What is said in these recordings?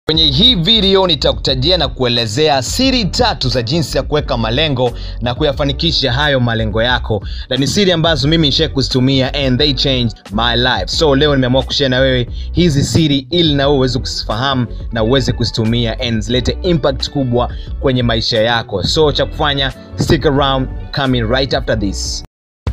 Kwenye hii video nitakutajia na kuelezea siri tatu za jinsi ya kuweka malengo na kuyafanikisha hayo malengo yako, na ni siri ambazo mimi nishai kuzitumia and they changed my life. So leo nimeamua kushare na wewe hizi siri ili na wewe uweze kuzifahamu na uweze kuzitumia and zilete impact kubwa kwenye maisha yako. So cha kufanya, stick around, coming right after this.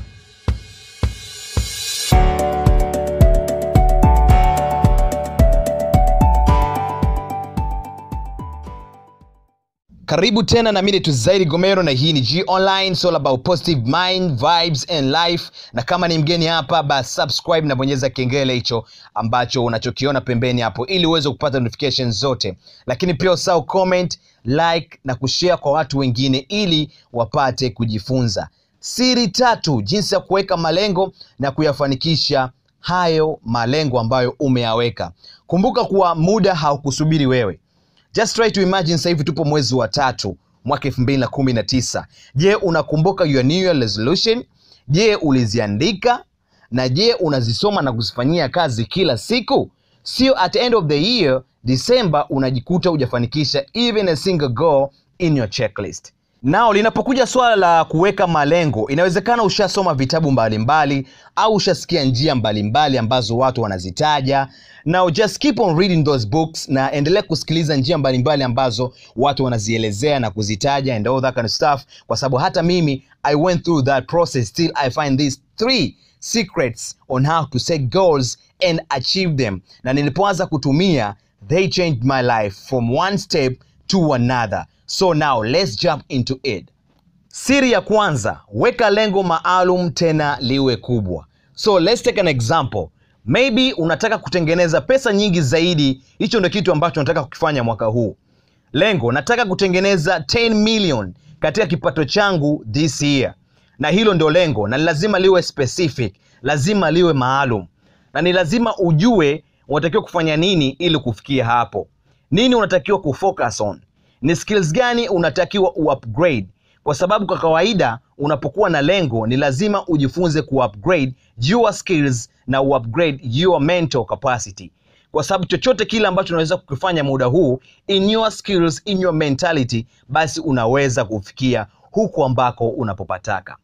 karibu tena na mimi tu zaidi gomero na hii ni g online it's all about positive mind vibes and life na kama ni mgeni hapa basi subscribe na bonyeza kengele hicho ambacho unachokiona pembeni hapo ili uweze kupata notifications zote lakini pia usahau comment like na kushare kwa watu wengine ili wapate kujifunza siri tatu jinsi ya kuweka malengo na kuyafanikisha hayo malengo ambayo umeyaweka kumbuka kuwa muda haukusubiri wewe just try to imagine sasa hivi tupo mwezi wa tatu mwaka elfu mbili na kumi na tisa je unakumbuka your new year resolution je uliziandika na je unazisoma na kuzifanyia kazi kila siku sio at the end of the year december unajikuta hujafanikisha even a single goal in your checklist nao linapokuja swala la kuweka malengo inawezekana ushasoma vitabu mbalimbali mbali, au ushasikia njia mbalimbali mbali ambazo watu wanazitaja now just keep on reading those books na endelea kusikiliza njia mbalimbali mbali ambazo watu wanazielezea na kuzitaja and all that kind of stuff kwa sababu hata mimi i went through that process till i find these three secrets on how to set goals and achieve them na nilipoanza kutumia they changed my life from one step to another so now let's jump into it siri ya kwanza weka lengo maalum tena liwe kubwa so let's take an example maybe unataka kutengeneza pesa nyingi zaidi hicho ndio kitu ambacho unataka kukifanya mwaka huu lengo nataka kutengeneza 10 million katika kipato changu this year na hilo ndio lengo na ni lazima liwe specific lazima liwe maalum na ni lazima ujue unatakiwa kufanya nini ili kufikia hapo nini unatakiwa kufocus on ni skills gani unatakiwa uupgrade kwa sababu kwa kawaida unapokuwa na lengo ni lazima ujifunze kuupgrade your skills na uupgrade your mental capacity kwa sababu chochote kile ambacho unaweza kukifanya muda huu in your skills in your mentality basi unaweza kufikia huku ambako unapopataka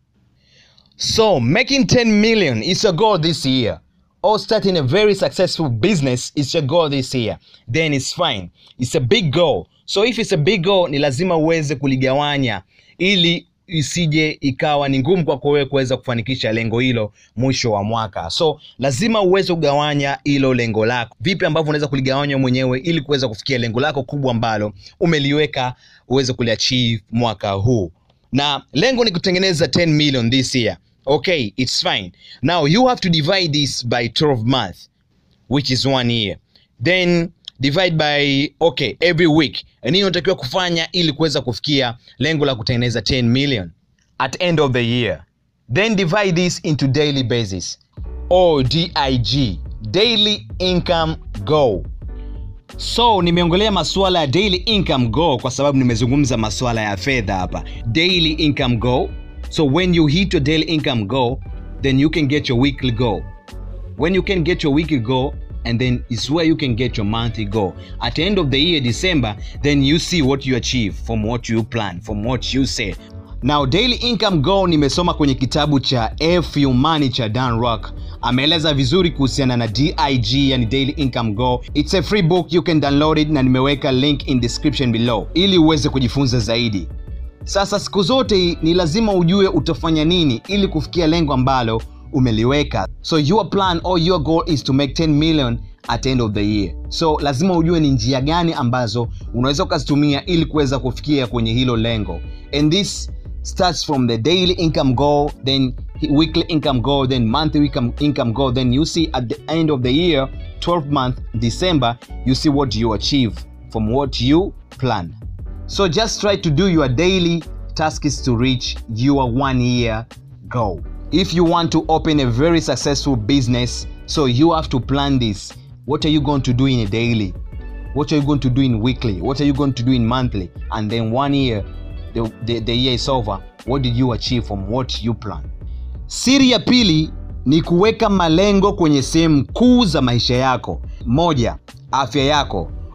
so making 10 million is a goal this year or starting a very successful business is your goal this year then it's fine it's a big goal so if it's a big goal ni lazima uweze kuligawanya ili isije ikawa ni ngumu kwako wewe kuweza kufanikisha lengo hilo mwisho wa mwaka so lazima uweze kugawanya hilo lengo lako vipi ambavyo unaweza kuligawanya mwenyewe ili kuweza kufikia lengo lako kubwa ambalo umeliweka uweze kuliachieve mwaka huu na lengo ni kutengeneza 10 million this year okay it's fine now you have to divide this by 12 month which is one year then divide by okay every week nini unatakiwa kufanya ili kuweza kufikia lengo la kutengeneza 10 million at end of the year then divide this into daily basis or dig daily income goal so nimeongelea masuala ya daily income goal kwa sababu nimezungumza masuala ya fedha hapa daily income goal so when you hit your daily income goal then you can get your weekly goal when you can get your weekly goal and then it's where you can get your monthly goal at the end of the year december then you see what you achieve from what you plan from what you say now daily income goal nimesoma kwenye kitabu cha F Money cha Dan Rock ameeleza vizuri kuhusiana na dig yani daily income goal it's a free book you can download it na nimeweka link in description below ili uweze kujifunza zaidi sasa siku zote ni lazima ujue utafanya nini ili kufikia lengo ambalo umeliweka so your plan or your goal is to make 10 million at the end of the year so lazima ujue ni njia gani ambazo unaweza ukazitumia ili kuweza kufikia kwenye hilo lengo and this starts from the daily income goal then weekly income goal then monthly income, income goal then you see at the end of the year 12 month december you see what you achieve from what you plan so just try to do your daily tasks to reach your one year goal if you want to open a very successful business so you have to plan this what are you going to do in a daily what are you going to do in weekly what are you going to do in monthly and then one year the, the, the year is over what did you achieve from what you plan siri ya pili ni kuweka malengo kwenye sehemu kuu za maisha yako moja afya yako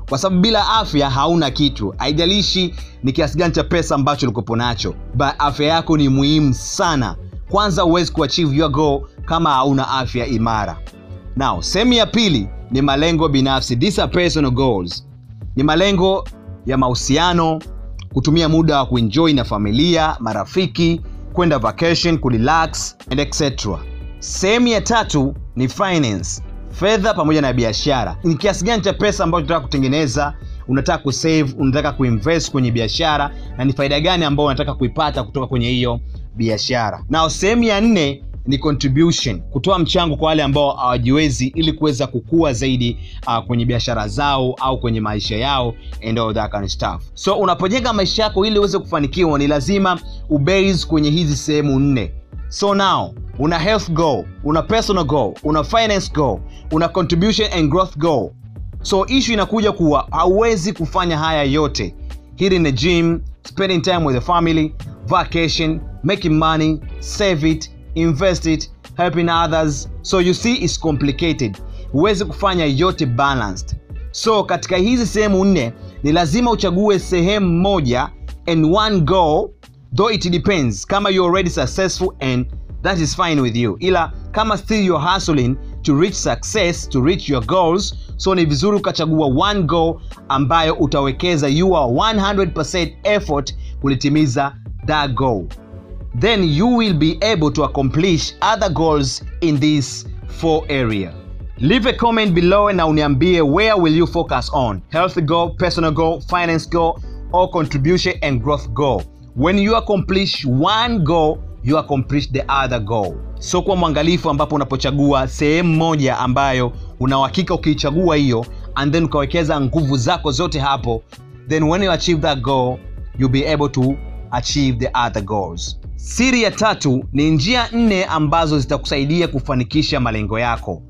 kwa sababu bila afya hauna kitu haijalishi ni kiasi gani cha pesa ambacho ulikopo nacho but afya yako ni muhimu sana kwanza huwezi kuachieve your goal kama hauna afya imara now sehemu ya pili ni malengo binafsi these are personal goals ni malengo ya mahusiano kutumia muda wa kuenjoy na familia marafiki kwenda vacation kurelax and etc sehemu ya tatu ni finance fedha pamoja na biashara ni kiasi gani cha pesa ambacho unataka kutengeneza unataka kusave unataka kuinvest kwenye biashara na ni faida gani ambayo unataka kuipata kutoka kwenye hiyo biashara na sehemu ya nne ni contribution kutoa mchango kwa wale ambao hawajiwezi ili kuweza kukua zaidi uh, kwenye biashara zao au kwenye maisha yao and all that kind of stuff so unapojenga maisha yako ili uweze kufanikiwa ni lazima ubase kwenye hizi sehemu nne so now una health goal una personal goal una finance goal una contribution and growth goal so issue inakuja kuwa hauwezi kufanya haya yote hitting the gym spending time with the family vacation making money save it invest it helping others so you see it's complicated huwezi kufanya yote balanced so katika hizi sehemu nne ni lazima uchague sehemu moja and one goal though it depends kama you're already successful and that is fine with you ila kama still you're hustling to reach success to reach your goals so ni vizuri ukachagua one goal ambayo utawekeza your 100% effort kulitimiza that goal then you will be able to accomplish other goals in this four area leave a comment below na uniambie where will you focus on health goal personal goal finance goal or contribution and growth goal when you accomplish one goal you accomplish the other goal so kuwa mwangalifu ambapo unapochagua sehemu moja ambayo unauhakika ukiichagua hiyo and then ukawekeza nguvu zako zote hapo then when you achieve that goal you'll be able to achieve the other goals siri ya tatu ni njia nne ambazo zitakusaidia kufanikisha malengo yako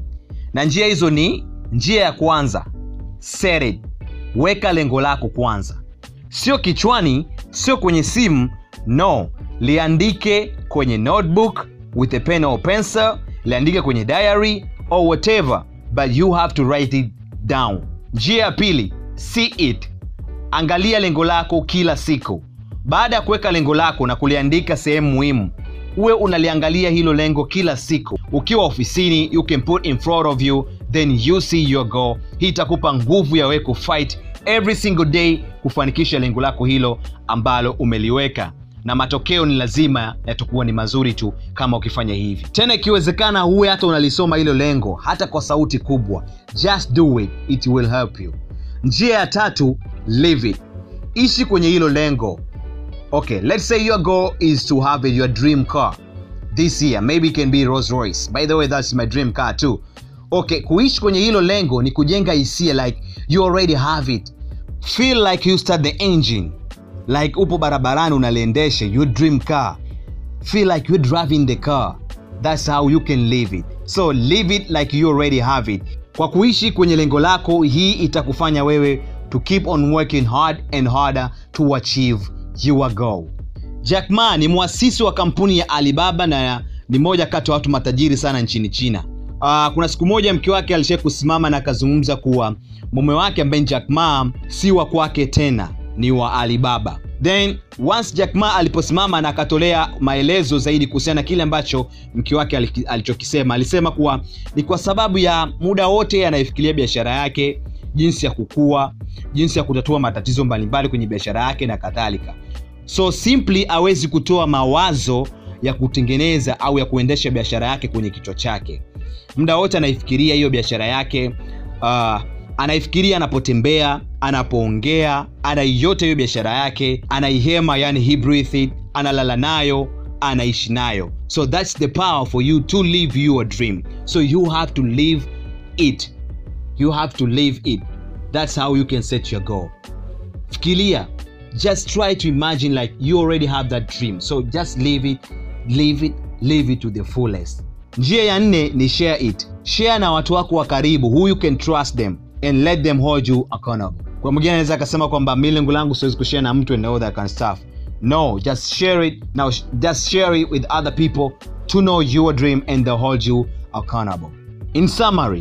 na njia hizo ni njia ya kwanza set it weka lengo lako kwanza sio kichwani sio kwenye simu no liandike kwenye notebook with a pen or pencil liandike kwenye diary or whatever but you have to write it down njia ya pili see it angalia lengo lako kila siku baada ya kuweka lengo lako na kuliandika sehemu muhimu uwe unaliangalia hilo lengo kila siku ukiwa ofisini you can put in front of you then you see your goal hii itakupa nguvu ya wewe kufight every single day kufanikisha lengo lako hilo ambalo umeliweka na matokeo ni lazima yatakuwa ni mazuri tu kama ukifanya hivi tena ikiwezekana huwe hata unalisoma hilo lengo hata kwa sauti kubwa just do it it will help you njia ya tatu live it ishi kwenye hilo lengo okay let's say your goal is to have your dream car this year maybe it can be rolls royce by the way that's my dream car too okay kuishi kwenye hilo lengo ni kujenga hisia like you already have it feel like you start the engine like upo barabarani unaliendesha your dream car feel like you're driving the car that's how you can live it so live it like you already have it kwa kuishi kwenye lengo lako hii itakufanya wewe to keep on working hard and harder to achieve your goal jack ma ni mwasisi wa kampuni ya alibaba na ni moja kati ya watu matajiri sana nchini china uh, kuna siku moja mke wake alishai kusimama na akazungumza kuwa mume wake ambaye jack ma si wa kwake tena ni wa alibaba then once jack ma aliposimama na akatolea maelezo zaidi kuhusiana na kile ambacho mke wake aliki- alichokisema alisema kuwa ni kwa sababu ya muda wote anayefikiria biashara yake jinsi ya kukua jinsi ya kutatua matatizo mbalimbali kwenye biashara yake na kadhalika so simply awezi kutoa mawazo ya kutengeneza au ya kuendesha biashara yake kwenye kichwa chake muda wote anaifikiria hiyo biashara yake uh, anaifikiria anapotembea anapoongea anaiyote hiyo biashara yake anaihema yani he breathe it analala nayo anaishi nayo so that's the power for you to live your dream so you have to live it you have to live it that's how you can set your goal fikiria just try to imagine like you already have that dream so just live it live it live it to the fullest njia ya nne ni share it share na watu wako wa karibu who you can trust them and let them hold you accountable kwa mwingine anaweza akasema kwamba mi lengo langu siwezi kushare na mtu and all that kind of stuff no just share it now sh- just share it with other people to know your dream and they hold you accountable in summary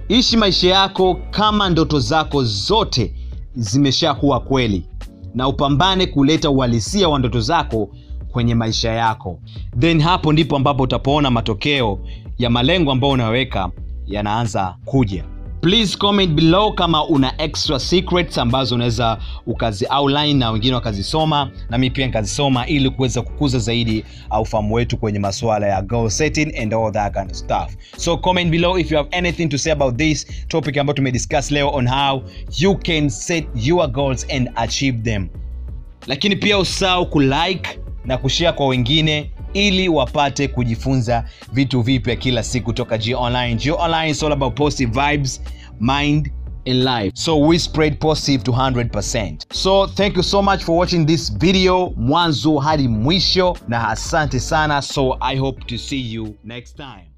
ishi maisha yako kama ndoto zako zote zimeshakuwa kweli na upambane kuleta uhalisia wa ndoto zako kwenye maisha yako then hapo ndipo ambapo utapoona matokeo ya malengo ambayo unaweka yanaanza kuja please comment below kama una extra secrets ambazo unaweza ukazi outline na wengine wakazisoma na mi pia nikazisoma ili kuweza kukuza zaidi ufahamu wetu kwenye masuala ya goal setting and all that kind of stuff so comment below if you have anything to say about this topic ambayo tumediscuss leo on how you can set your goals and achieve them lakini pia usahau kulike na kushare kwa wengine ili wapate kujifunza vitu vipya kila siku toka G Online. G Online is all about positive vibes, mind and life. So we spread positive to 100%. So thank you so much for watching this video mwanzo hadi mwisho na asante sana. So I hope to see you next time.